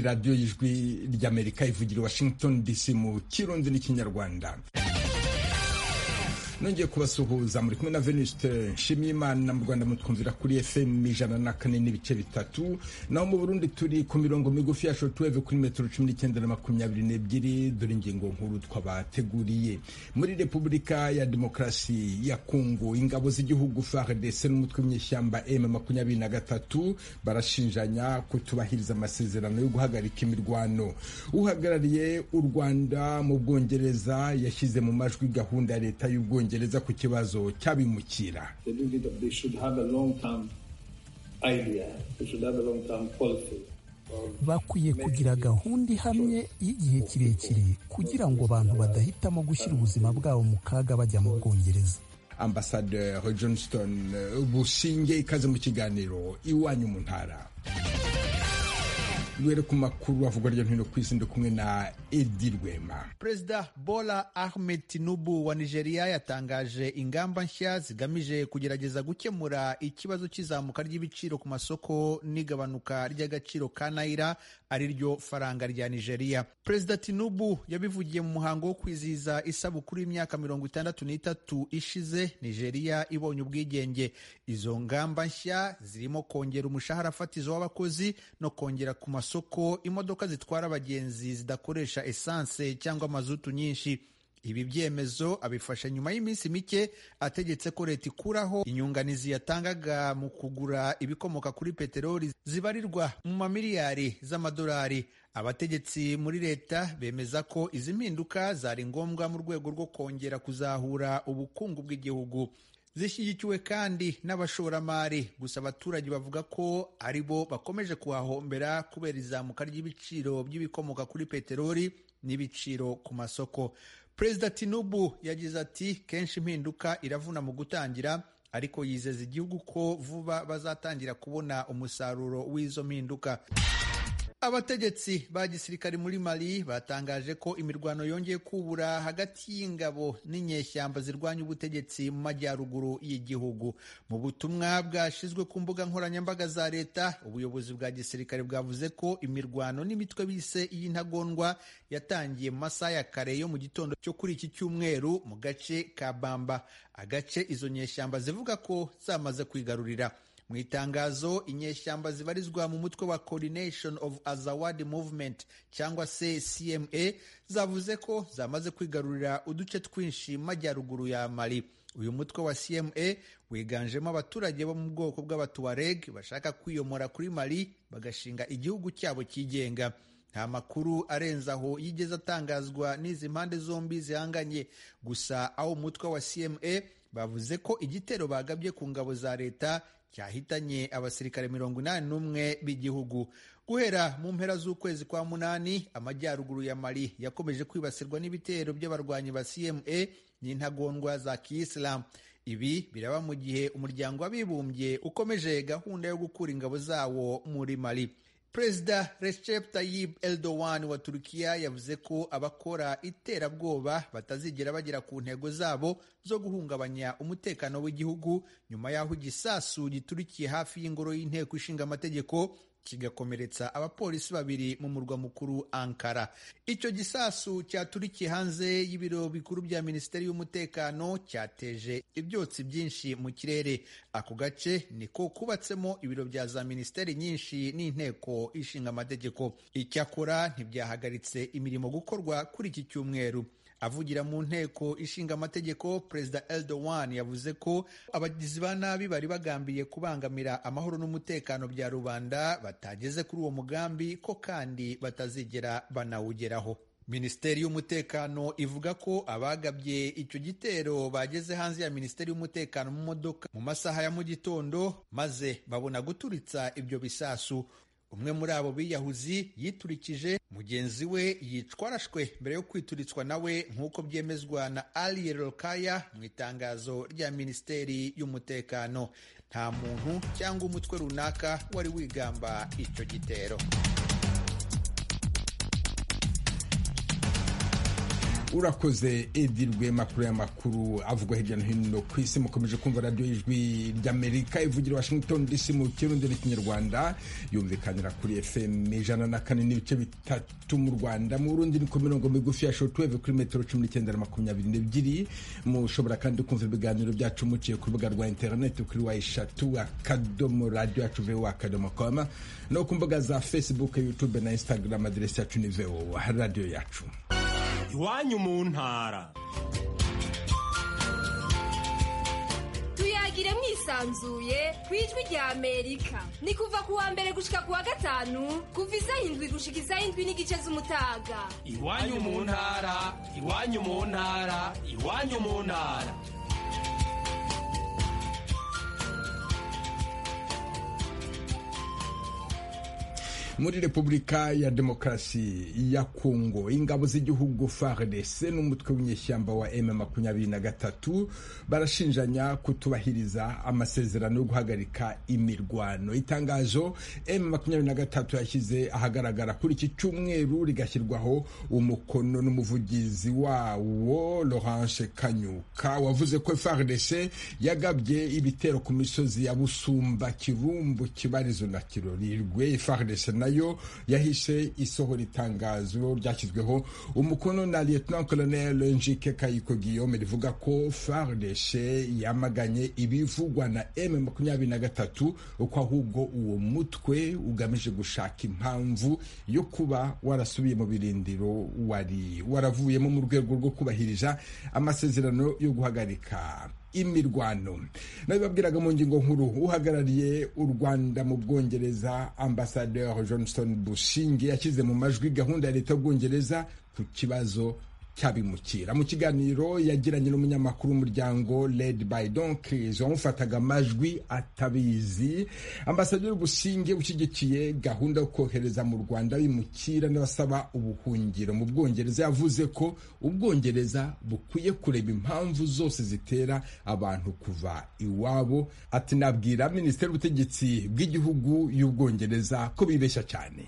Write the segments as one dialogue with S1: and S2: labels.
S1: radiyo y'ijwi ry'amerika ivugira i washington dc mu kirundi n'ikinyarwanda nongeye kubasuhuza muri kumwe na venuste nshimiyimana mu rwanda mutwumvira kuri fm ijana na kane n'ibice bitatu naho mu burundi turi ku mirongo migufi ya shortwave kuri metero cumi n'icyenda na makumyabiri n'ebyiri dore ingingo nkuru twabateguriye muri repubulika ya demokarasi ya kongo ingabo z'igihugu fardc n'umutwe w'inyeshyamba m makumyabiri na gatatu barashinjanya kutubahiriza amasezerano yo guhagarika imirwano uhagarariye u rwanda mu bwongereza yashyize mu majwi gahunda ya leta y'ubwongereza bwongereza ku kibazo cy'abimukira
S2: bakwiye kugira gahunda ihamye y'igihe kirekire kugira ngo abantu badahitamo gushyira ubuzima bwabo mu kaga bajya mu bwongereza
S1: ambasaderi johnston bushinge ikaze mu kiganiro iwanyu mu ntara duhere ku makuru avugwa hirya no hino ku isi ndi kumwe na edi rwema
S3: perezida bola ahmed tinubu wa nigeria yatangaje ingamba nshya zigamije kugerageza gukemura ikibazo cy'izamuka ry'ibiciro ku masoko n'igabanuka ry'agaciro ka naira ari ryo faranga rya nigeria perezida tinubu yabivugiye mu muhango wo kwizihiza isabukuru y'imyaka mirongo itandatu n'itatu ishize nigeria ibonye ubwigenge izo ngamba nshya zirimo kongera umushahara fatizo w'abakozi no kongera ku masoko imodoka zitwara abagenzi zidakoresha esanse cyangwa mazutu nyinshi ibi byemezo abifasha nyuma y'iminsi mike ategetse ko leta ikuraho inyunganizi yatangaga mu kugura ibikomoka kuri peteroli zibarirwa mu mamiliyari z'amadolari abategetsi muri leta bemeza ko izi mpinduka zari ngombwa mu rwego rwo kongera kuzahura ubukungu bw'igihugu zishyigikiwe kandi n'abashoramari gusa abaturage bavuga ko ari bo bakomeje kuhahombera kubera izamuka ry'ibiciro by'ibikomoka kuri peteroli n'ibiciro ku masoko perezida tinubu yagize ati kenshi impinduka iravuna mu gutangira ariko yizeza igihugu ko vuba bazatangira kubona umusaruro w'izo mpinduka abategetsi ba gisirikare muri mali batangaje ko imirwano yongeye kubura hagati y'ingabo n'inyeshyamba zirwanya ubutegetsi mu majyaruguru y'igihugu mu butumwa bwashyizwe ku mbuga nkoranyambaga za leta ubuyobozi bwa gisirikare bwavuze ko imirwano n'imitwe bise y'intagondwa yatangiye mu masaha ya kare yo mu gitondo cyo kuri iki cyumweru mu gace ka bamba agace izo nyeshyamba zivuga ko zamaze kwigarurira mu itangazo inyeshyamba zibarizwa mu mutwe wa coordination of azawadi movement cyangwa se cma zavuze ko zamaze kwigarurira uduce twinshi mu majyaruguru ya mali uyu mutwe wa cma wiganjemo abaturage bo mu bwoko bw'abatuareg bashaka kwiyomora kuri mali bagashinga igihugu cyabo cyigenga nta makuru arenze aho yigeze atangazwa n'izi mpande zombi zihanganye gusa aho umutwe wa cma bavuze ko igitero bagabye ku ngabo za leta cyahitanye abasirikare mirongo inani n'umwe b'igihugu guhera mu mpera z'ukwezi kwa munani amajyaruguru ya mali yakomeje kwibasirwa n'ibitero by'abarwanyi ba cma n'intagondwa za kiyisilamu ibi biraba mu gihe umuryango w'abibumbye ukomeje gahunda yo gukura ingabo zawo muri mali perezida recep tayyip erdogan wa turukiya yavuze ko abakora iterabwoba batazigera bagera ku ntego zabo zo guhungabanya umutekano w'igihugu nyuma y'aho igisasu giturikiye hafi y'ingoro y'inteko ishinga amategeko kigakomeretsa abapolisi babiri mu murwa mukuru Ankara. Icyo gisasu cyaturikiye hanze y'ibiro bikuru bya Minisiteri y'Umutekano cyateje ibyotsi byinshi mu kirere. Ako gace niko kubatsemo ibiro bya za minisiteri nyinshi n'inteko ishinga amategeko. Icyakora ntibyahagaritse imirimo gukorwa kuri iki cyumweru. avugira mu nteko ishinga amategeko perezida Erdogan yavuze ko abagizi ba nabi bari bagambiriye kubangamira amahoro n'umutekano bya rubanda batageze kuri uwo mugambi ko kandi batazigera banawugeraho minisiteri y'umutekano ivuga ko abagabye icyo gitero bageze hanze ya minisiteri y'umutekano mu modoka mu masaha ya mu gitondo maze babona guturitsa ibyo bisasu umwe muri abo biyahuzi yiturikije mugenzi we yicwa arashwe mbere yo kwituritswa nawe nk'uko byemezwa na Ali Rolkaya mu itangazo rya minisiteri y'umutekano nta muntu cyangwa umutwe runaka wari wigamba icyo gitero
S1: urakoze edi rwema kuri aya makuru avugwa hirya no hino ku isi mukomeje kumva radiyo y'ijwi ry'amerika ivugira washington dc mu kirundi n'ikinyarwanda yumvikanira kuri fm ijana na kane n'ibice bitatu mu rwanda mu burundi ni ku mirongo migufi ya shortwave kuri metero cumi n'icyenda na makumyabiri n'ebyiri mushobora kandi kumva ibiganiro byacu muciye ku rubuga rwa interineti kuri wa eshatu akadomo radiyo yacu vowa akadomo koma no ku mbuga za facebook youtube na instagram aderesi yacu ni vowa radiyo yacu
S4: iwanyu mu ntara
S5: tuyagire mwisanzuye ku ijwi rya amerika ni kuva ku wa mbere gushika ku wa gatanu kuva isaha indwi gushika isaha indwi n'igice z'umutaga
S4: iwanyu mu ntara iwanyu mu ntara iwanyu mu ntara
S1: muri repubulika ya demokarasi ya kongo ingabo z'igihugu fardc n'umutwe w'inyeshyamba wa m makumyabiri na gatatu barashinjanya kutubahiriza amasezerano yo guhagarika imirwano itangazo m makumyabiri na gatatu yashyize ahagaragara kuri iki cyumweru rigashyirwaho umukono n'umuvugizi wawo laurence kanyuka wavuze ko fardc yagabye ibitero ku misozi ya busumba kirumbu kibarizo na kirorirwe fardc nayo yahise isohora itangazo ryashyizweho umukono na lieutenant colonel njike kayiko guillaume rivuga ko fardc yamaganye ibivugwa na m makumyabiri na gatatu uko ahubwo uwo mutwe ugamije gushaka impamvu yo kuba warasubiye mu birindiro wari waravuyemo mu rwego rwo kubahiriza amasezerano yo guhagarika imirwano nabibabwiraga mu ngingo nkuru uhagarariye u rwanda mu bwongereza ambasadeur johnston bushinge yashyize mu majwi gahunda ya leta y'ubwongereza ku kibazo cyabimukira mu kiganiro yagiranye n'umunyamakuru w'umuryango led by donkries wamufataga amajwi atabizi ambasaderi businge ushyigikiye gahunda yo kohereza mu rwanda bimukira n'abasaba ubuhungiro mu bwongereza yavuze ko ubwongereza bukwiye kureba impamvu zose zitera abantu kuva iwabo ati nabwira minisiteri y'ubutegetsi bw'igihugu y'ubwongereza ko bibeshya cyane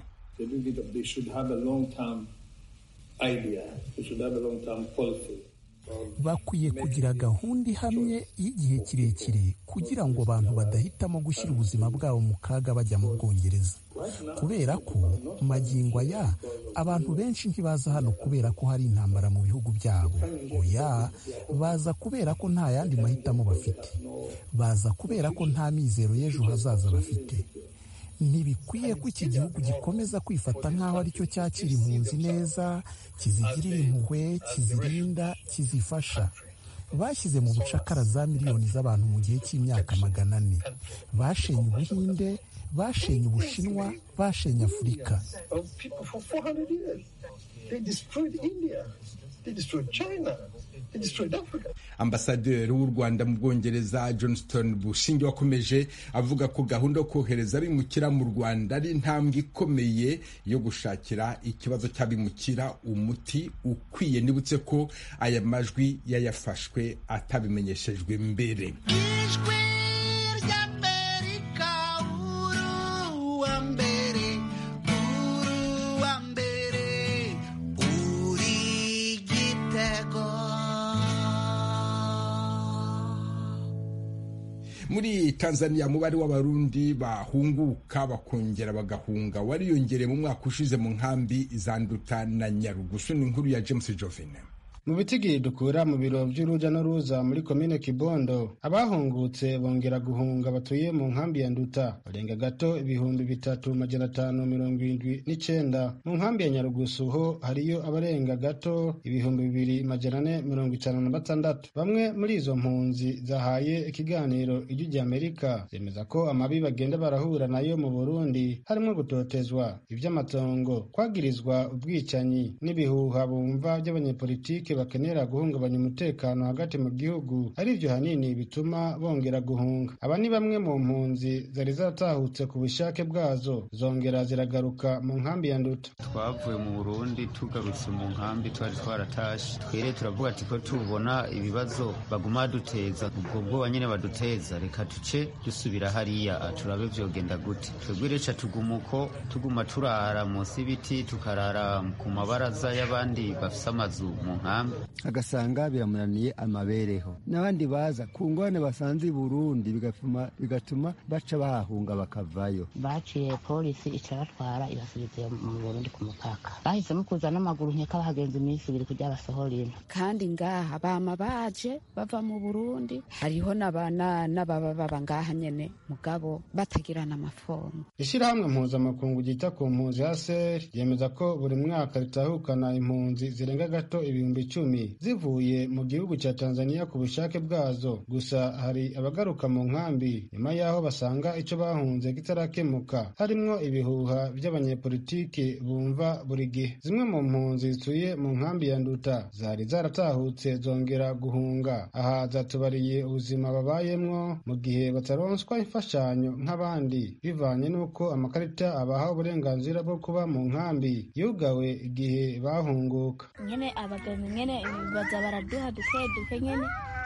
S2: bakwiye kugira gahunda ihamye y'igihe kirekire kugira ngo abantu badahitamo gushyira ubuzima bwabo mu kaga bajya mu bwongereza kubera ko magingo aya abantu benshi ntibaza hano kubera ko hari intambara mu bihugu byabo oya baza kubera ko nta yandi mahitamo bafite baza kubera ko nta mizero y'ejo hazaza bafite ntibikwiye ko iki gihugu gikomeza kwifata nk'aho aricyo cyakira impunzi neza kizigirira impuhwe kizirinda kizifasha bashyize mu bucakara za miliyoni z'abantu mu gihe cy'imyaka magana ane bashenye ubuhinde bashenye ubushinwa bashenye afurika
S1: ambasaderi w'u rwanda mu bwongereza johnston bushinge wakomeje avuga ko gahunda yo kohereza abimukira mu rwanda ari intambwe ikomeye yo gushakira ikibazo cy'abimukira umuti ukwiye nibutse ko aya majwi yayafashwe atabimenyeshejwe mbere
S6: ijwi ry'amerika uruwa mbere uruwa mbere uri igitego
S1: muri tanzania umubare w'abarundi bahunguka bakongera bagahunga wariyongereye mu mwaka ushize mu nkambi zanduta na nyarugusu ni inkuru ya james jovine
S7: mu bitigiri dukura mu biro by'uruja n'uruza muri komine kibondo abahungutse bongera guhunga batuye mu nkambi ya nduta barenga gato ibihumbi bitatu majana atanu mirongo irindwi n'icenda mu nkambi ya nyarugusu ho hariyo abarenga gato ibihumbi bibiri majana ane mirongo itanu na batandatu bamwe muri izo mpunzi zahaye ikiganiro ijwi rya amerika zemeza ko amabi bagenda barahura nayo mu burundi harimo gutotezwa ivy'amatongo kwagirizwa ubwicanyi n'ibihuha bumva by'abanyepolitike bakenera guhungabanya umutekano hagati mu gihugu ari byo hanini bituma bongera guhunga aba ni bamwe mu mpunzi zari zatahutse ku bushake bwazo zongera ziragaruka mu nkambi ya nduta
S8: twavuye mu burundi tugarutse mu nkambi twari twaratashe twere turavuga ati ko tubona ibibazo baguma baduteza ubwo bwoba nyine baduteza reka tuce dusubira hariya turabe vyogenda gute twebwe reca tuguma uko tuguma turara munsi y'ibiti tukarara ku mabaraza y'abandi bafise amazu mu nkambi
S9: amafaranga agasanga biramunaniye amabereho n'abandi baza ku ngorane basanze i burundi bigatuma bigatuma baca bahahunga bakavayo
S10: baciye polisi icarabatwara ibasubiza mu burundi ku mupaka bahisemo kuza n'amaguru nkeka bahagenza iminsi ibiri kugira basohora ino
S11: kandi ngaha bama baje bava mu burundi hariho n'abana n'ababa baba ngaha nyene mugabo batagirana amafomu
S7: ishyirahamwe mpuzamakungu ryita ku mpunzi ya seri ryemeza ko buri mwaka ritahukana impunzi zirenga gato ibihumbi icumi zivuye mu gihugu cya tanzania ku bushake bwazo gusa hari abagaruka mu nkambi nyuma y'aho basanga icyo bahunze kitarakemuka harimwo ibihuha by'abanyepolitiki bumva buri gihe zimwe mu mpunzi zituye mu nkambi ya nduta zari zaratahutse zongera guhunga aha zatubariye ubuzima babayemwo mu gihe bataronswa imfashanyo nk'abandi bivanye n'uko amakarita abaha uburenganzira bwo kuba mu nkambi yugawe igihe bahunguka
S12: nyene abagenzi nyene baza baraduha duke duke nyene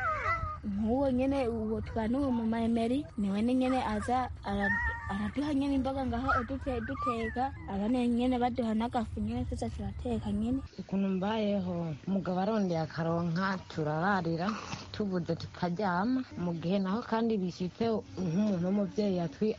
S12: nk'uwo nyene uwo twanuwe mu maemeri niwe ni nyene aza araduha nyene imboga ngaho udute duteka abane nyene baduha n'agafu nyene tuza turateka nyene
S10: ukuntu mbayeho umugabo arondeye akaronka turararira tubuze tukaryama mu gihe naho kandi bishyitse nk'umuntu w'umubyeyi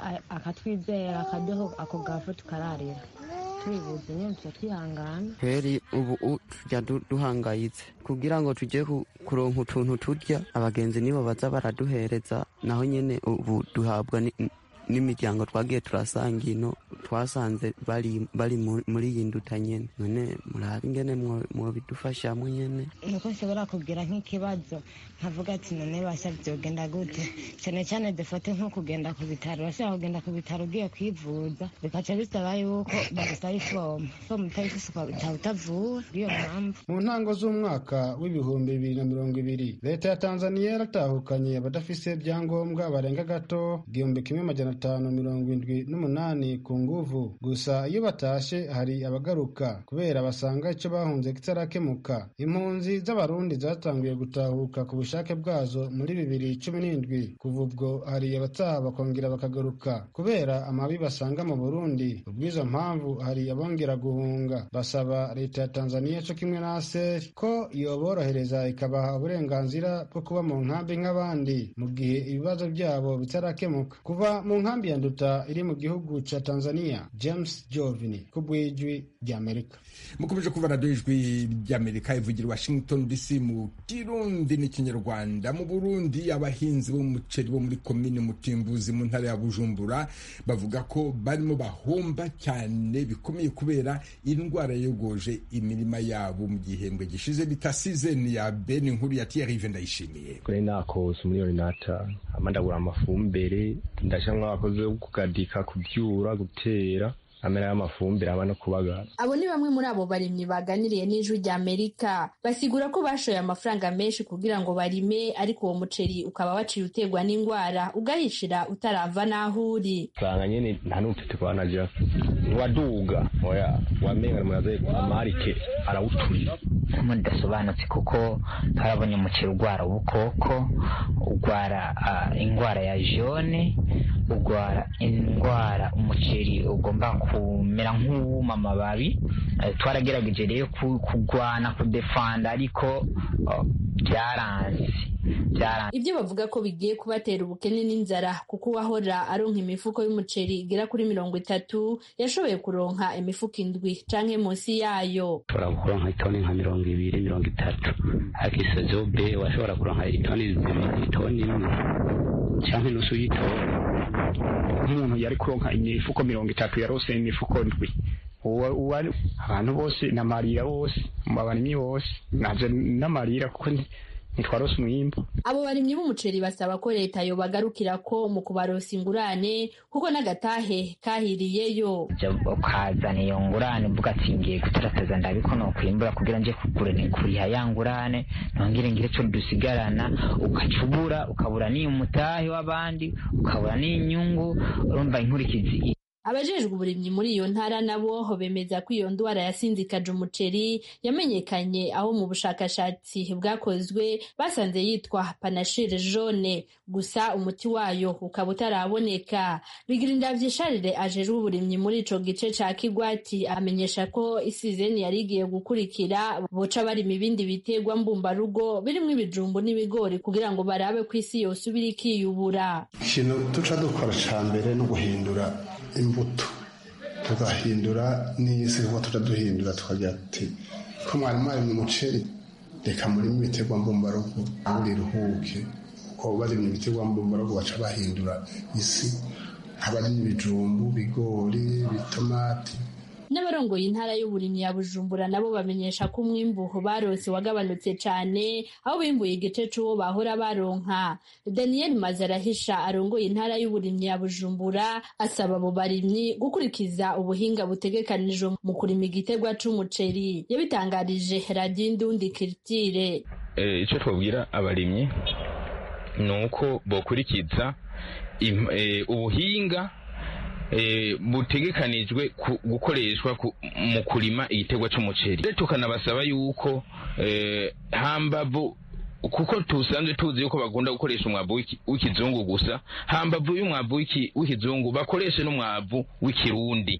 S10: akatwizera akaduha ako gafu tukararira tubibuze nyine tuba twihangana
S13: kweri ubu tujya duhangayitse kugira ngo tujye kuronka utuntu turya abagenzi nibo baza baraduhereza naho nyine ubu duhabwa n'imiryango twagiye turasanga ino twasanze bari muri iyi nduta nyine none murabe ingene mwobidufashamo nyine
S10: nuko nshobora kugira nk'ikibazo nkavuga ati none basha byogenda gute cyane cyane dufate nko kugenda ku bitaro urashobora kugenda ku bitaro ugiye kwivuza bikaca bisaba yuko bagusaba ifomu ifomu utayifise ukaba utavuwe bw'iyo mpamvu
S7: mu ntango z'umwaka w'ibihumbi bibiri na mirongo ibiri leta ya tanzaniya yaratahukanye abadafise ibyangombwa barenga gato igihumbi kimwe majana atanu mirongo indwi n'umunani ku nguvu gusa iyo batashe hari abagaruka kubera basanga icyo bahunze kitarakemuka impunzi z'abarundi zatangiye gutahuka ku bushake bwazo muri bibiri cumi n'indwi kuva ubwo hari abataha bakongera bakagaruka kubera amabi basanga mu burundi ubw'izo mpamvu hari abongera guhunga basaba leta ya tanzaniya cyo kimwe na aseri ko yoborohereza ikabaha uburenganzira bwo kuba mu nkambi nk'abandi mu gihe ibibazo byabo bitarakemuka kuva mu nkambi ya nduta iri mu gihugu cya tanzania james jovini ku bw'ijwi ry'amerika
S1: mukomeje kuva radiyo ijwi ry'amerika ivugira washington dc mu kirundi n'ikinyarwanda mu burundi abahinzi b'umuceri bo muri komini mutimbuzi mu ntara ya bujumbura bavuga ko barimo bahomba cyane bikomeye kubera indwara yogoje imirima yabo mu gihembwe gishize bita sizeni ya beni nkuru ya tiyarive ndayishimiye
S14: kuri nakose umuriyoni n'atanu amandagura amafumbire ndashyiramo abakozi bo kugadika kubyura gutera amera y'amafumbire aba no kubagara
S15: abo ni bamwe muri abo barimyi baganiriye n'ijwi rya amerika basigura ko bashoye amafaranga menshi kugira ngo barime ariko uwo muceri ukaba waciye uterwa n'indwara ugahishira utarava n'aho uri
S14: usanga nyine nta n'umufite kwanaja waduga oya wamenga muraze amarike arawuturira
S16: mudasobanutse kuko twarabonye umuceri urwara ubukoko urwara indwara ya jone urwara indwara umuceri ugomba kumera nk'uwuma amababi twaragerageje rero kurwana kudefanda ariko byaranze
S15: ibyo bavuga ko bigiye kubatera ubukene n'inzara kuko uwahora aronka imifuko y'umuceri igera kuri mirongo itatu yashoboye kuronka imifuko indwi canke munsi yayo
S14: ushobora kuronka itoni nka mirongo ibiri mirongo itatu ariko isozobe washobora kuronka itoni zibiri itoni imwe canke nusu y'itoni
S17: nk'umuntu yari kuronka imifuko mirongo itatu yarose imifuko ndwi abantu bose namarira bose abarimyi bose naje namarira kuko ntitwarose umwimbu
S15: abo barimyi b'umuceri basaba ko leta yobagarukira ko mu kubarosa ingurane kuko n'agatahe kahiriyeyo
S16: ukazana iyo ngurane mvuga ati ngiye gutarataza ndabiko nokwimbura kugira nje kugura kuriha ya ngurane nongere ngire co dusigarana ukacubura ukabura n'iyo mutahe w'abandi ukabura n'inyungu urumva inkurikizi
S15: abajejwe uburimyi muri iyo ntara nabo bemeza ko iyo ndwara yasinzikaje umuceri yamenyekanye aho mu bushakashatsi bwakozwe basanze yitwa panashire jaune gusa umuti wayo ukaba utaraboneka bigirinda vyisharire ajejwe uburimyi muri ico gice ca kigwati amenyesha ko isizeni yari igiye gukurikira boca barima ibindi biterwa mbumbarugo birimwo ibijumbu n'ibigori kugira ngo barabe ko isi yosubira ikiyubura
S18: ikintu duca dukora ca mbere no guhindura imbuto tugahindura n'isi kuko tuja duhindura tukagira ati ko mwari mwarimye umuceri reka murimo ibiterwa mbumbarugo buri ruhuke kuko barimye ibiterwa mbumbarugo baca bahindura isi nk'abarimye ibijumbu bigori bitomati
S15: n'abarongoye intara y'uburimyi ya bujumbura nabo bamenyesha ko umwimbu barose wagabanutse cane aho bimbuye igice c'uwo bahora baronka daniel mazarahisha arongoye intara y'uburimyi ya bujumbura asaba abo barimyi gukurikiza ubuhinga butegekanijwe mu kurima igiterwa c'umuceri yabitangarije radiyo indundi kiritire
S19: icyo twabwira abarimyi ni uko bokurikiza ubuhinga butegekanijwe gukoreshwa mu kurima igiterwa cy'umuceri tukanabasaba yuko hambavu kuko tusanzwe tuzi yuko bagunda gukoresha umwavu w'ikizungu gusa hambavu y'umwavu w'ikizungu bakoreshe n'umwavu w'ikirundi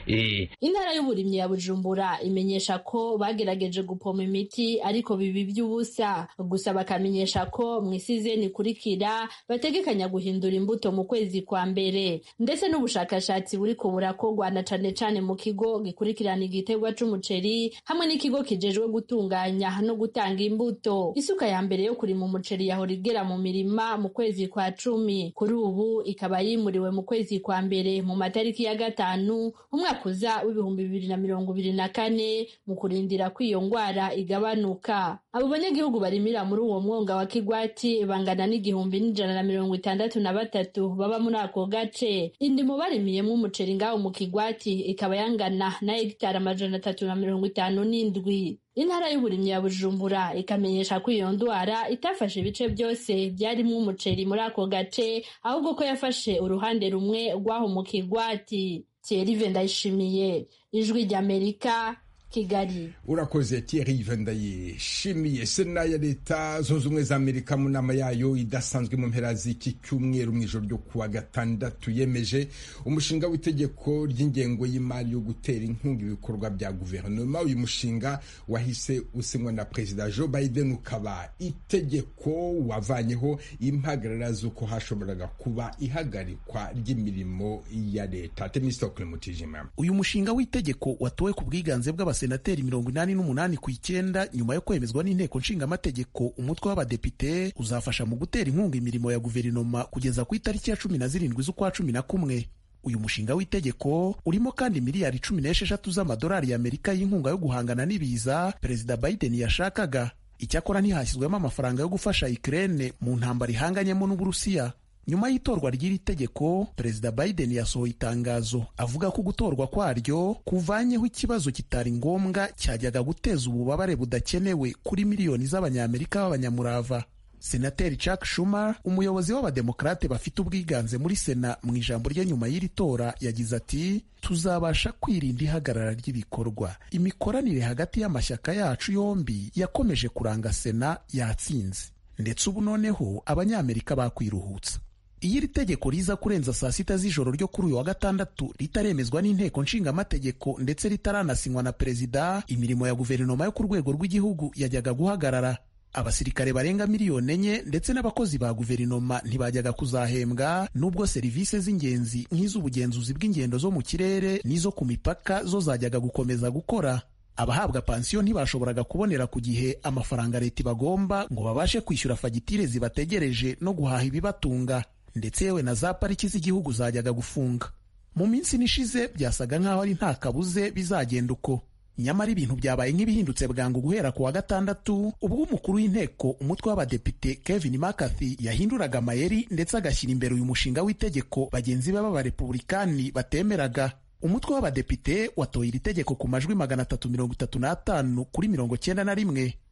S15: intara y'uburimyi ya bujumbura imenyesha ko bagerageje gupoma imiti ariko bibi by'ubusa gusa bakamenyesha ko mu isizeni ikurikira bategekanya guhindura imbuto mu kwezi kwa mbere ndetse n'ubushakashatsi buri ko burakorwa na cane cane mu kigo gikurikirana igiterwa c'umuceri hamwe n'ikigo kijejwe gutunganya no gutanga imbuto isuka ya mbere mbere yo kurima umuceri yahora igera mu mirima mu kwezi kwa cumi kuri ubu ikaba yimuriwe mu kwezi kwa mbere mu matariki ya gatanu umwaka uza w'ibihumbi bibiri na mirongo ibiri na kane mu kurindira ko iyo ngwara igabanuka abo banyagihugu barimira muri uwo mwonga wa kigwati bangana n'igihumbi n'ijana na mirongo itandatu na batatu baba muri ako gace indimo barimiyemo umuceri ngaho mu kigwati ikaba yangana na hegitari amajana atatu na mirongo itanu n'indwi intara y'uburimyi ya bujumbura ikamenyesha ko iyo ndwara itafashe ibice byose byarimwo umuceri muri ako gace ahubwo ko yafashe uruhande rumwe rw'aho mu kigwati thierry ndayishimiye ijwi ry'amerika kigali
S1: urakoze Thierry ndayishimiye sena ya leta zunze ubumwe za amerika mu nama yayo idasanzwe mu mpera z'iki cyumweru mu ijoro ryo kuwa gatandatu yemeje umushinga w'itegeko ry'ingengo y'imari yo gutera inkunga ibikorwa bya guverinoma uyu mushinga wahise usinywa na perezida joe biden ukaba itegeko wavanyeho impagarara z'uko hashoboraga kuba ihagarikwa ry'imirimo ya leta temisitokule mutijima
S2: uyu mushinga w'itegeko watowe ku bwiganze bw'abas abasenateri mirongo inani n'umunani ku icyenda nyuma yo kwemezwa n'inteko nshingamategeko umutwe w'abadepite uzafasha mu gutera inkunga imirimo ya guverinoma kugeza ku itariki ya cumi na zirindwi z'ukwa cumi na kumwe uyu mushinga w'itegeko urimo kandi miliyari cumi n'esheshatu z'amadolari y'amerika y'inkunga yo guhangana n'ibiza perezida biden yashakaga icyakora ntihashyizwemo amafaranga yo gufasha ikirere mu ntambara ihanganyemo n'uburusiya nyuma y'itorwa ry'iri tegeko perezida biden yasohoye itangazo avuga ko gutorwa kwaryo kuvanyeho ikibazo kitari ngombwa cyajyaga guteza ububabare budakenewe kuri miliyoni z'abanyamerika b'abanyamurava senateri chuck schumer umuyobozi w'abademokarate bafite ubwiganze muri sena mu ijambo rye nyuma y'iri tora yagize ati tuzabasha kwirinda ihagarara ry'ibikorwa imikoranire hagati y'amashyaka yacu yombi yakomeje kuranga sena yatsinze ndetse ubu noneho abanyamerika bakwiruhutsa iyo iri tegeko riza kurenza saa sita z'ijoro ryo kuri uyu wa gatandatu ritaremezwa n'inteko nshingamategeko ndetse ritaranasinywa na perezida imirimo ya guverinoma yo ku rwego rw'igihugu yajyaga guhagarara abasirikare barenga miliyoni enye ndetse n'abakozi ba guverinoma ntibajyaga kuzahembwa nubwo serivisi z'ingenzi nk'iz'ubugenzuzi bw'ingendo zo mu kirere n'izo ku mipaka zo zajyaga gukomeza gukora abahabwa pansiyo ntibashoboraga kubonera ku gihe amafaranga leta ibagomba ngo babashe kwishyura fagitire zibategereje no guhaha ibibatunga ndetse yewe na za pariki z'igihugu zajyaga gufunga mu minsi nishize byasaga nk'aho ari nta kabuze bizagenda uko nyamara ibintu byabaye nk'ibihindutse bwangu guhera ku wa gatandatu ubwo umukuru w'inteko umutwe w'abadepite kevin mccarthy yahinduraga amayeri ndetse agashyira imbere uyu mushinga w'itegeko bagenzi be b'abarepubulikani batemeraga umutwe w'abadepite watoye iri tegeko ku majwi magana atatu mirongo itatu n'atanu kuri mirongo cyenda na rimwe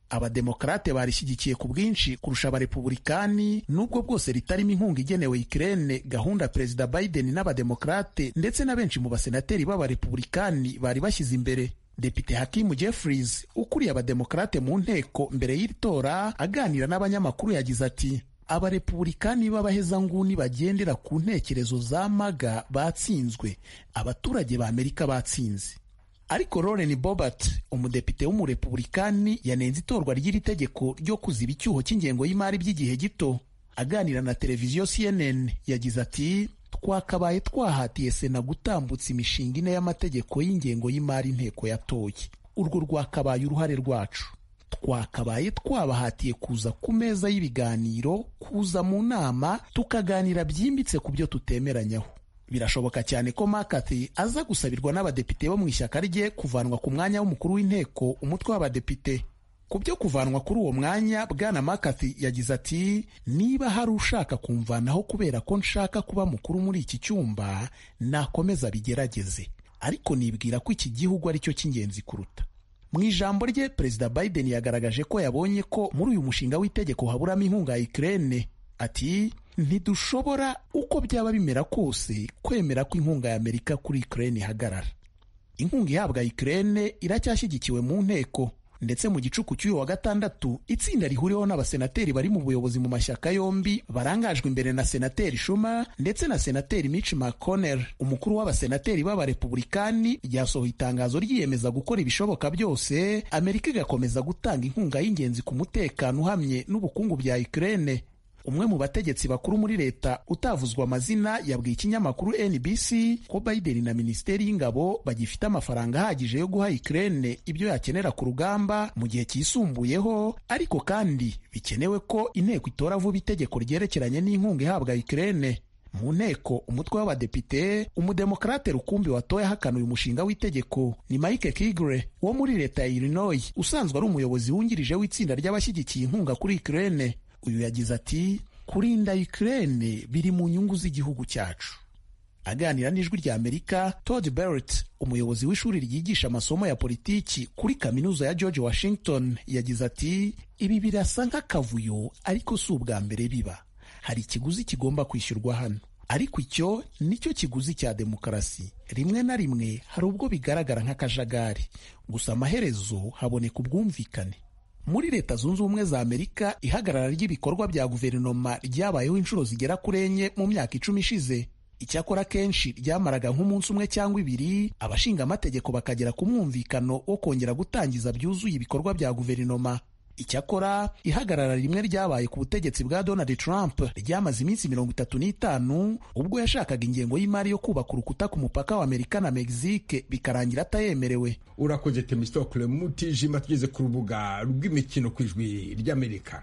S2: abademokarate barishyigikiye ku bwinshi kurusha abarepubulikani nubwo bwose ritarimo inkunga igenewe Ukraine gahunda perezida Biden n'abademokarate ndetse na benshi mu basenateri b'abarepubulikani bari bashyize imbere Depite Hakimu Jeffries ukuriye abademokarate mu nteko mbere y'iri tora aganira n'abanyamakuru yagize ati abarepubulikani b'abahezanguni bagendera ku ntekerezo za maga batsinzwe abaturage ba Amerika batsinze ariko Lauren Boebert umudepite w'umurepubulikani yanenze itorwa ry'iri tegeko ryo kuziba icyuho cy'ingengo y'imari by'igihe gito aganira na televiziyo CNN yagize ati twakabaye twahatiye sena gutambutsa imishinga ine y'amategeko y'ingengo y'imari inteko yatoye urwo rwakabaye uruhare rwacu twakabaye twabahatiye kuza ku meza y'ibiganiro kuza mu nama tukaganira byimbitse ku byo tutemeranyaho birashoboka cyane ko McCarthy aza gusabirwa n'abadepite bo mu ishyaka rye kuvanwa ku mwanya w'umukuru w'inteko umutwe w'abadepite ku byo kuvanwa kuri uwo mwanya bwana McCarthy yagize ati niba hari ushaka kumvanaho kubera ko nshaka kuba mukuru muri iki cyumba nakomeza bigerageze ariko nibwira ko iki gihugu ari cyo cy'ingenzi kuruta mu ijambo rye perezida Biden yagaragaje ko yabonye ko muri uyu mushinga w'itegeko haburamo inkunga ya Ukraine ati ntidushobora uko byaba bimera kose kwemera ko inkunga ya Amerika kuri Ukraine ihagarara inkunga ihabwa Ukraine iracyashyigikiwe mu nteko ndetse mu gicuku cy'uyu wa gatandatu itsinda rihuriweho n'abasenateri bari mu buyobozi mu mashyaka yombi barangajwe imbere na senateri Schumer ndetse na senateri Mitch McConnell umukuru w'abasenateri b'abarepubulikani ryasohoye itangazo ryiyemeza gukora ibishoboka byose Amerika igakomeza gutanga inkunga y'ingenzi ku mutekano uhamye n'ubukungu bya Ukraine umwe mu bategetsi bakuru muri leta utavuzwa amazina yabwiye ikinyamakuru NBC ko Biden na minisiteri y'ingabo bagifite amafaranga ahagije yo guha Ukraine ibyo yakenera ku rugamba mu gihe cyisumbuyeho ariko kandi bikenewe ko inteko itora vuba itegeko ryerekeranye n'inkunga ihabwa Ukraine mu nteko umutwe w'abadepite umudemokarate rukumbi watoye ahakana uyu mushinga w'itegeko ni Mike Kigre wo muri leta ya Illinois usanzwe ari umuyobozi wungirije w'itsinda ry'abashyigikiye inkunga kuri Ukraine uyu yagize ati kurinda Ukraine biri mu nyungu z'igihugu cyacu aganira n'ijwi rya Amerika Todd Barrett umuyobozi w'ishuri ryigisha amasomo ya politiki kuri kaminuza ya George Washington yagize ati ibi birasa nk'akavuyo ariko si ubwa mbere biba hari ikiguzi kigomba kwishyurwa hano ariko icyo nicyo kiguzi cya demokarasi rimwe na rimwe hari ubwo bigaragara nk'akajagari gusa amaherezo haboneka ubwumvikane muri leta zunze ubumwe za amerika ihagarara ry'ibikorwa bya guverinoma ryabayeho inshuro zigera kuri enye mu myaka icumi ishize icyakora kenshi ryamaraga nk'umunsi umwe cyangwa ibiri abashinga amategeko bakagera ku mwumvikano wo kongera gutangiza byuzuye ibikorwa bya guverinoma icyakora ihagarara rimwe ryabaye ku butegetsi bwa donald trump ryamaze iminsi mirongo itatu n'itanu ubwo yashakaga ingengo y'imari yo kubaka urukuta ku mupaka wa amerika na mexique bikarangira atayemerewe
S1: urakoze temistokle mutijima tugeze ku rubuga rw'imikino ku ijwi ry'amerika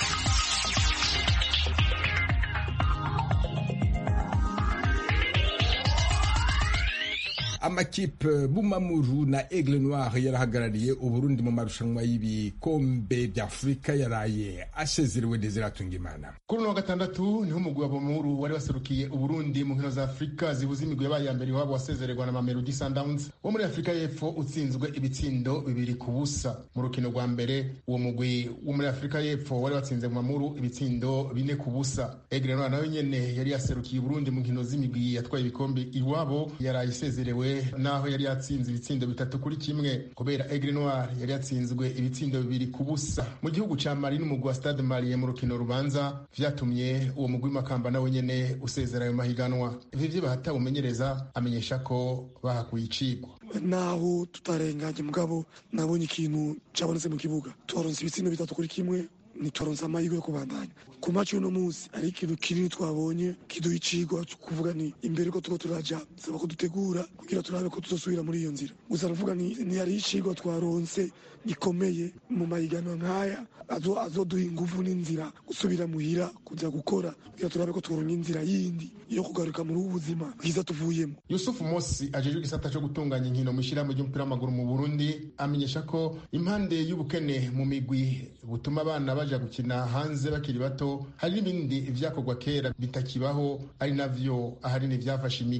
S1: amakipe bumamuru na aigle noir yarahagarariye uburundi mu marushanwa y'ibikombe bya afurika yaraye asezerewe desiratunga imana
S20: kuri uno wa gatandatu niho umugwi wa bumamuru wari waserukiye uburundi mu nkino za afurika zibuza imigwi yabaye ya mbere iwabo wasezererwa na mamelodi sundowns wo muri afurika y'epfo utsinzwe ibitsindo bibiri ku busa mu rukino rwa mbere uwo mugwi wo muri afurika y'epfo wari watsinze bumamuru ibitsindo bine ku busa aigle noir nawe nyene yari yaserukiye uburundi mu nkino z'imigwi yatwaye ibikombe iwabo yaraye isezerewe naho yari yatsinze ibitsindo bitatu kuri kimwe kubera Aigle Noir yari yatsinzwe ibitsindo bibiri ku busa mu gihugu ca Mali n'umugwi wa Stade Malien mu rukino rubanza vyatumye uwo mugwi Makamba nawe nyene usezera ayo mahiganwa ivyo bahata umenyereza amenyesha ko bahakuye icigwa
S21: naho tutarenganye mugabo nabonye ikintu cabonetse mu kibuga twaronse ibitsindo bitatu kuri kimwe ntitwaronse amahirwe yo kubandanya ku maci uno munsi hari ikintu kinini twabonye kiduha icigwa kuvuga ni imbere ko tuko turaja saba ko dutegura kugira turabe ko tuzosubira muri iyo nzira gusa navuga ni hari icigwa twaronse gikomeye mu mahiganwa nk'aya azoduha inguvu n'inzira gusubira muhira kuja gukora kugira turabe ko tworonka inzira yindi yo kugaruka muri ubu buzima bwiza tuvuyemo
S20: yusufu mosi ajejwe igisata co gutunganya inkino mw'ishirahamwe ry'umupira w'amaguru mu burundi amenyesha ko impande y'ubukene mu migwi butuma abana baja gukina hanze bakiri bato hari n'ibindi vyakorwa kera bitakibaho ari navyo ahanini vyafashe imigwi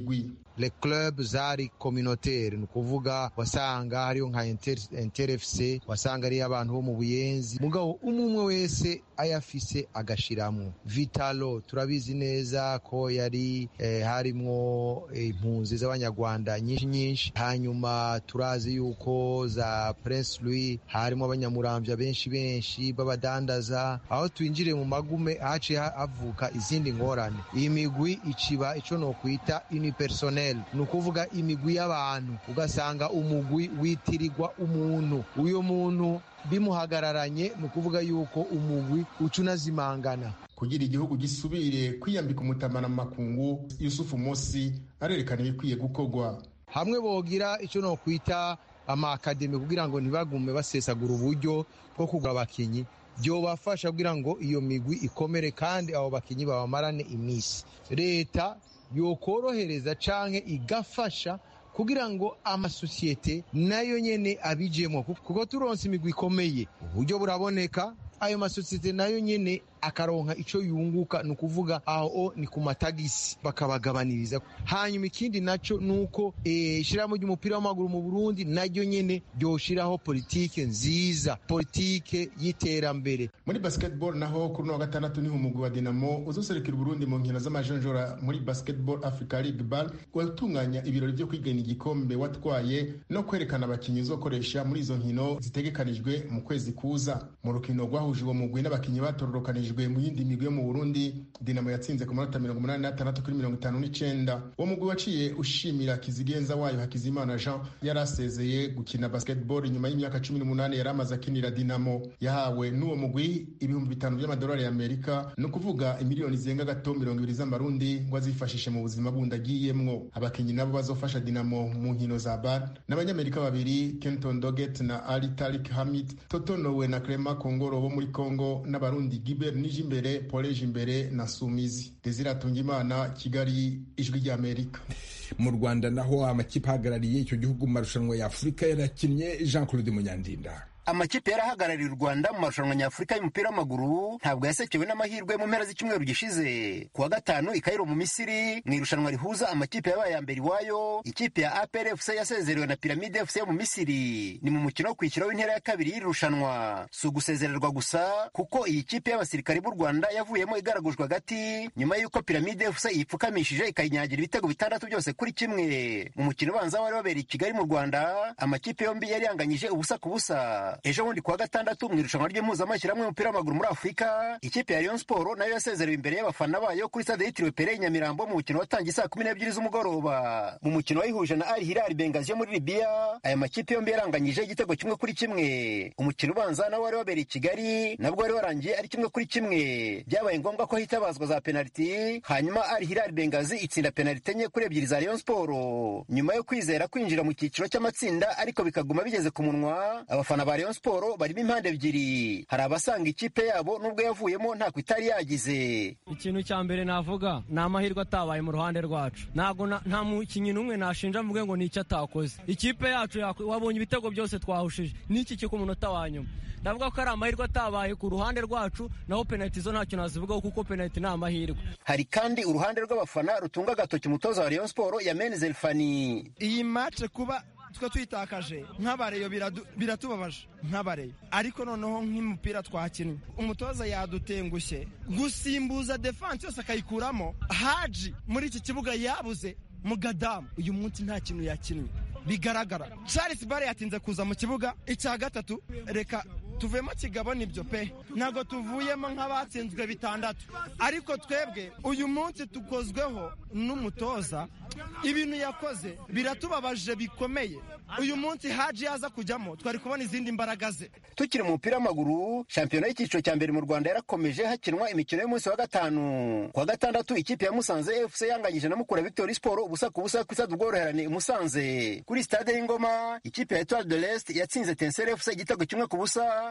S3: le club zari communautaire ni ukuvuga wasanga hariyo nka Inter- inter fc wasanga ariyo abantu bo mu buyenzi mugabo umwe umwe wese ayafise agashiramwo vitalo turabizi neza ko yari eh, harimwo eh, impunzi z'abanyarwanda nyinshi nyinshi hanyuma turazi yuko za prince louis harimo abanyamuramvya benshi benshi b'abadandaza aho twinjire mu magume haciye ha- havuka izindi ngorane iyi migwi iciba ico nokwita unipersonel ni ukuvuga imigwi y'abantu ugasanga umugwi witirirwa umuntu uyo muntu bimuhagararanye ni ukuvuga yuko umugwi uca unazimangana
S20: kugira igihugu gisubire kwiyambika umutamana mu makungu yusufu mosi arerekana ibikwiye gukorwa
S3: hamwe bogira icyo nokwita amakademi kugira ngo ntibagume basesagura uburyo bwo kugura abakinyi byobafasha kugira ngo iyo migwi ikomere kandi abo bakinyi babamarane iminsi leta yokorohereza canke igafasha kugira ngo amasosiyete nayo nyene abijemo kuko turonse imigwi ikomeye uburyo buraboneka ayo masosiyete nayo nyene akaronka ico yunguka ni ukuvuga aho ni ku matagisi bakabagabaniriza hanyuma ikindi naco ni uko ishirahamwe ry'umupira w'amaguru mu burundi naryo nyene ryoshiraho politike nziza politike y'iterambere
S20: muri basketball naho kuri uno wa gatandatu niho umugwi wa dinamo uzoserukira uburundi mu nkino z'amajonjora muri basketball africa league bal watunganya ibirori vyo kwigana igikombe watwaye no kwerekana abakinyi uzokoresha muri izo nkino zitegekanijwe mu kwezi kuza mu rukino rwahuje uwo mugwi n'abakinyi batororokanijwe mu yindi migwi yo mu burundi dinamo yatsinze ku manota mirongo umunani n'atandatu kuri mirongo itanu n'icenda uwo mugwi waciye ushimira kizigenza wayo hakizimana jean yari asezeye gukina basketball nyuma y'imyaka cumi n'umunani yari amaze akinira dinamo yahawe n'uwo mugwi ibihumbi bitanu by'amadolari y'amerika ni ukuvuga imiliyoni zirenga gato mirongo ibiri z'amarundi ngo azifashishe mu buzima bundi agiyemwo abakinyi nabo bazofasha dinamo mu nkino za bar n'abanyamerika babiri kenton doget na ali tarik hamid totonowe na clema kongoro bo muri congo n'abarundi giber nijimbere poleje imbere na sumizi desire atungimana kigali ijwi ry'amerika
S1: mu rwanda naho amakipe ahagarariye icyo gihugu mu marushanwa ya afurika yarakinnye jean claude munyandinda
S22: amakipe yarahagarariye u rwanda mu marushanwa nyafurika y'umupira w'amaguru ntabwo yasekewe n'amahirwe mu mpera z'icyumweru gishize ku wa gatanu i kairo mu misiri mu irushanwa rihuza amakipe yabaye ya mbere iwayo ikipe ya apr fc yasezerewe na piramide fc yo mu misiri ni mu mukino wo kwishyura w'intera ya kabiri y'iri rushanwa si ugusezererwa gusa kuko iyi kipe y'abasirikare b'u rwanda yavuyemo igaragujwe hagati nyuma y'uko piramide fc yipfukamishije ikayinyagira ibitego bitandatu byose kuri kimwe mu mukino ubanza wari wabereye i kigali mu rwanda amakipe yombi yari yanganyije ubusa ku busa ejo bundi kuwa gatandatu mu irushanwa ry'impuzamashyirahamwe y'umupira w'amaguru muri afurika ikipe ya Rayon Sport nayo yasezerewe imbere y'abafana bayo kuri stade yitiriwe Pere Nyamirambo mu mukino watangiye saa kumi n'ebyiri z'umugoroba mu mukino wayihuje na Al Hilal Benghazi yo muri Libya aya makipe yombi yaranganyije igitego kimwe kuri kimwe umukino ubanza nawo wari wabereye i Kigali nabwo wari warangiye ari kimwe kuri kimwe byabaye ngombwa ko hitabazwa za penaliti hanyuma Al Hilal Benghazi itsinda penaliti enye kuri ebyiri za Rayon Sport nyuma yo kwizera kwinjira mu cyiciro cy'amatsinda ariko bikaguma bigeze ku munwa abafana ba Rayon Sport barimo impande ebyiri hari abasanga ikipe yabo nubwo yavuyemo ntako itari yagize
S23: ikintu cya mbere navuga ni amahirwe atabaye mu ruhande rwacu ntabwo nta mukinnyi n'umwe nashinja mvuge ngo ni icyo atakoze ikipe yacu wabonye ibitego byose twahushije n'iki cyo ku munota wa nyuma ndavuga ko ari amahirwe atabaye ku ruhande rwacu naho penaliti zo ntacyo nazivugaho kuko penaliti ni amahirwe
S22: hari kandi uruhande rw'abafana rutunga agatoki umutoza wa Rayon Sport ya Menzel Fani
S24: iyi match kuba twe twitakaje nk'abareyo biratubabaje nk'abareyo ariko noneho nk'umupira twakinnye umutoza yadutengushye gusimbuza defanse yose akayikuramo haji muri iki kibuga yabuze mugadamu uyu munsi nta kintu yakinnye bigaragara charles bare yatinze kuza mu kibuga icya gatatu reka tuvuyemo kigabo nibyo pe ntabwo tuvuyemo nk'abatsinzwe bitandatu ariko twebwe uyu munsi tukozweho n'umutoza ibintu yakoze biratubabaje bikomeye uyu munsi haji yaza kujyamo twari kubona izindi mbaraga ze
S22: tukiri mu mupira w'amaguru shampiyona y'icyiciro cya mbere mu rwanda yarakomeje hakinwa imikino y'umunsi wa gatanu ku wa gatandatu ikipe ya musanze fc yanganyije na mukura victory sport ubusa ku busa ku isadu ubworoherane musanze kuri stade y'ingoma ikipe ya etoile de l'est yatsinze tensere fc igitego kimwe ku busa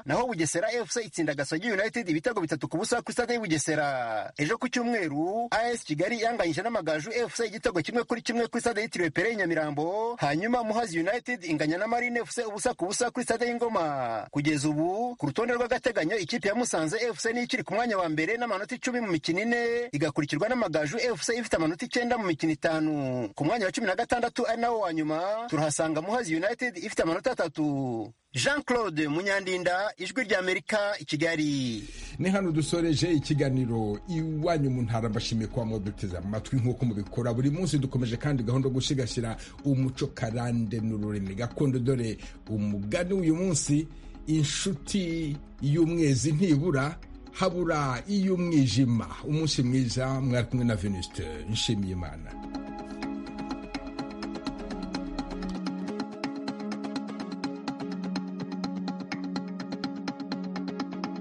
S22: naho bugesera fc itsinda gasogi united ibitego bitatu ku busa kuri stade y'ubugesera ejo ku cyumweru as kigali yanganyije n'amagaju fc igitego kimwe kuri kimwe kuri stade yitiriwe pere nyamirambo hanyuma muhazi united inganya na marine fc ubusa ku busa kuri stade y'ingoma kugeza ubu ku rutonde rw'agateganyo ikipe ya musanze fc niyo ikiri ku mwanya wa mbere n'amanota icumi mu mikino ine igakurikirwa n'amagaju fc ifite amanota icyenda mu mikino itanu ku mwanya wa cumi na gatandatu ari nawo wa nyuma turahasanga muhazi united ifite amanota atatu jean claude munyandinda ijwi ry'amerika i kigali
S1: ni hano dusoreje ikiganiro iwanyu mu ntara mbashimiye kuba mwaduteze amatwi nk'uko mubikora buri munsi dukomeje kandi gahunda yo gusigasira umuco karande n'ururimi gakondo dore umugani w'uyu munsi inshuti y'umwezi ntibura habura iy'umwijima umunsi mwiza mwari kumwe na venuste nshimiyimana